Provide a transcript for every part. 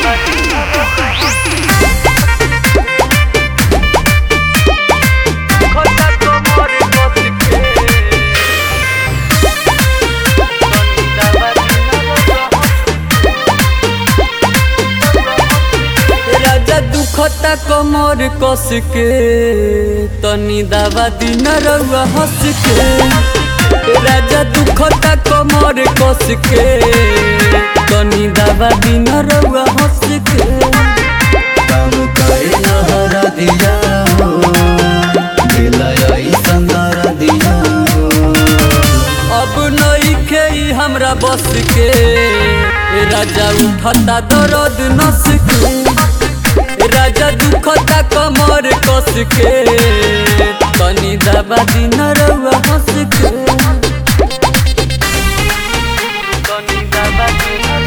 राजा दुखता कमर कस के तनी दावा दिन रउआ हंस के राजा दुखता कमर कस के तनी दावा दिन रउआ हंस के काम करे नहर दिया हो दिलय संदर दिया हो अब नइखे ई हमरा बस के राजा उठता दर्द नस के राजा दुखता कमर कस के तनी दावा दिन रउआ हंस के तनी दावा दिन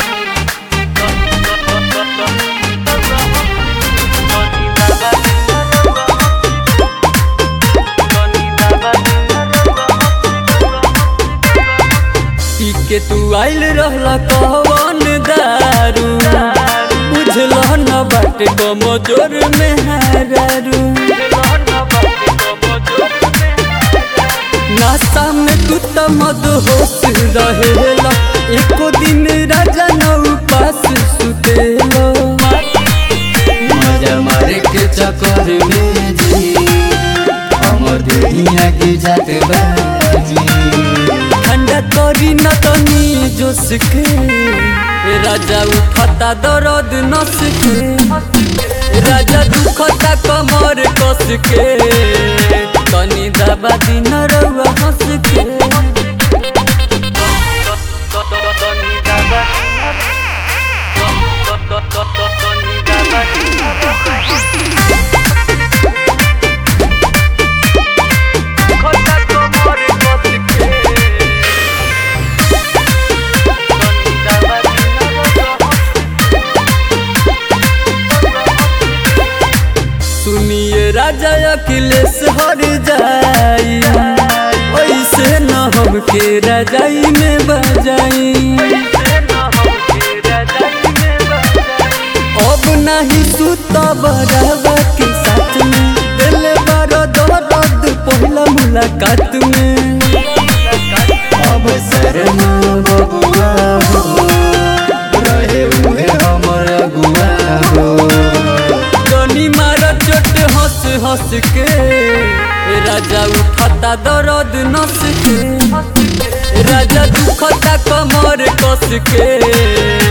पी के तू आइल रहला कहवन दारू बुझल न बाटे कमजोर में हारू नाश्ता में तू त मद होश रहेला एको दिन राजा न उपास सुतेला मजा मारे के चक्कर में जी हमर दुनिया की जात बाजी ठंडा करी न तनी जोश के राजा उठता दर्द नस के राजा दुखता कमर कस के तनी दबा दिन रउआ हंस के सुनिए राजा अखिलेश हर जाई ऐसे न हमके रजाई में बजाई अब नहीं सुता बराबा के साथ में दिल बड़ा दर्द पहला मुलाकात में अब शर्मा बबुआ हो रहे हुए हमर अगुआ हो जनी मारा चोट हंस हंस के राजा उठता दर्द नस के राजा दुखता कमर कस के